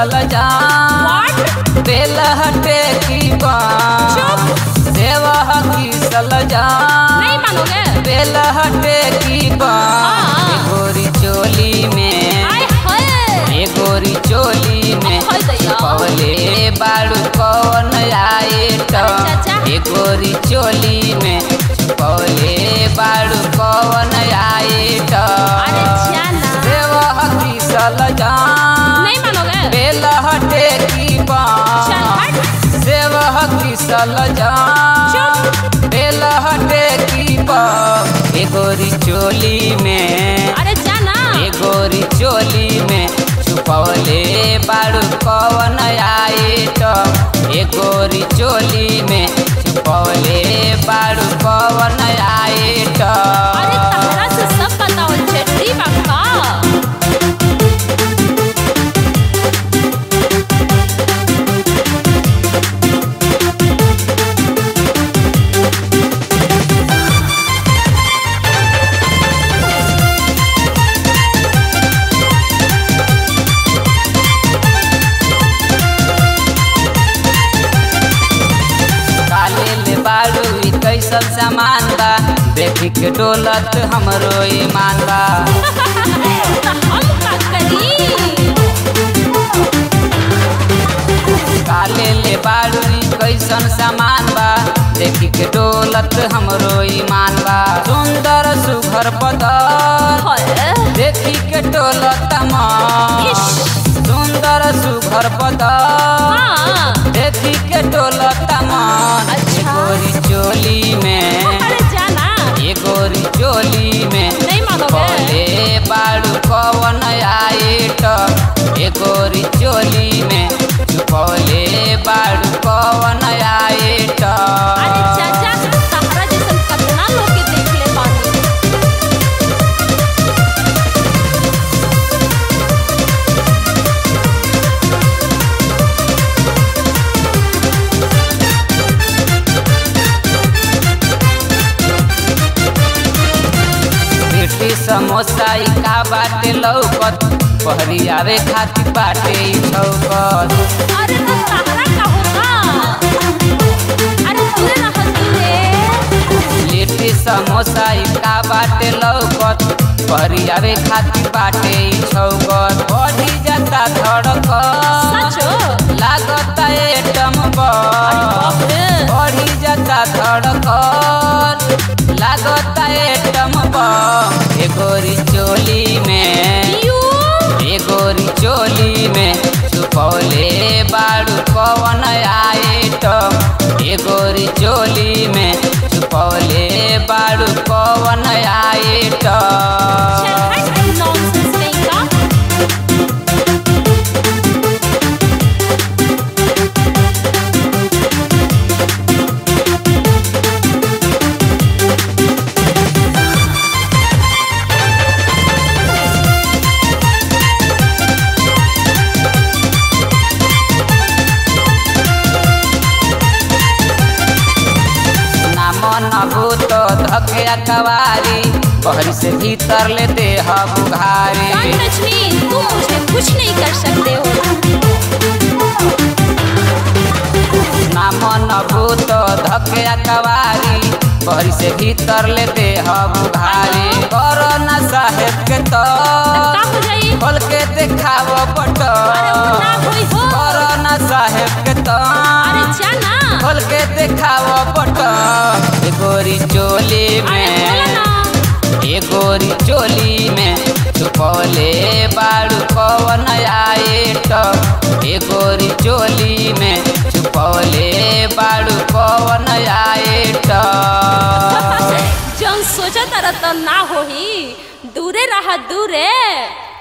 सल जान बेल हटे की बान देव की सल जान नहीं मानोगे बेल हटे की बान हाँ। ए गोरी चोली में आय हाय ए गोरी चोली में हाय दैया। पवले बाड़ू कौन आए अरे चाचा। ए गोरी चोली में पवले बाड़ू कौन आए अरे जाना देव की सल जान नहीं मानोगे बेल हटे की चल बान हट देव की सल जान बेल हटे की बान ए गोरी चोली में अरे जाना ए गोरी चोली में छुपौले बाड़ू कवन आए तो ए गोरी चोली में छुपौले बाड़ू कवन आए तो अरे तहरा से सब बताओ चेट्टी बाका काले ले बाड़ू ई कैसन सामान बा देखी के डोलत हमरो ईमान बा तो हम का करी काले ले बाड़ू ई कैसन सामान बा देखी के डोलत हमरो ईमान बा सुंदर सुघर बदल हाय देखी के टोलत मन इश। सुंदर सुघर बदल हाँ देखी के टोलत मन अच्छा। ए गोरी चोली में अरे जाना ए गोरी चोली में नहीं मानोगे बोले बाड़ू कवन आए तो ए गोरी चोली में बोले बाड़ू कवन आए तो अरे चाचा तहरा जैसन कितना लोग के देख ले बानी लिट्टी समोसा ई का बाटे लौकत पहरी आवे खातिर बाटे ई छौकत अरे तो तहरा का होगा अरे दूरे रह दूरे लिट्टी समोसा ई का बाटे लौकत पहरी आवे खातिर बाटे ई छौकत बढ़ी जाता धड़कत सचो लागत एटम बम बाप रे बढ़ी जाता धड़कत लागत एटम बम ए गोरी चोली में यू ए गोरी चोली में सुपौले बाड़ू कवन आए तो ए गोरी चोली में सुपौले बाड़ू कवन आए तो चल हट नॉनसेंस नहीं का ना मन भूत धके कवारी बहरी से भीतर ले दे बुघारी Don't touch me तुम मुझे कुछ नहीं कर सकते हो ना मन भूत धके कवारी बहरी से भीतर ले दे बुघारी कोरोना साहेब के तो का हो जाई खोल के देखाव पट अरे वो ना होई हो कोरोना साहेब के तो अरे जाना खोल के देखाव पट ए गोरी चोली अरे बोला में ना ए गोरी चोली में छुपौले बाड़ू कवन आए तो ए गोरी चोली में छुपौले बाड़ू कवन आए तो जौन सोचा तारा तो ना होही दूरे रहा दूरे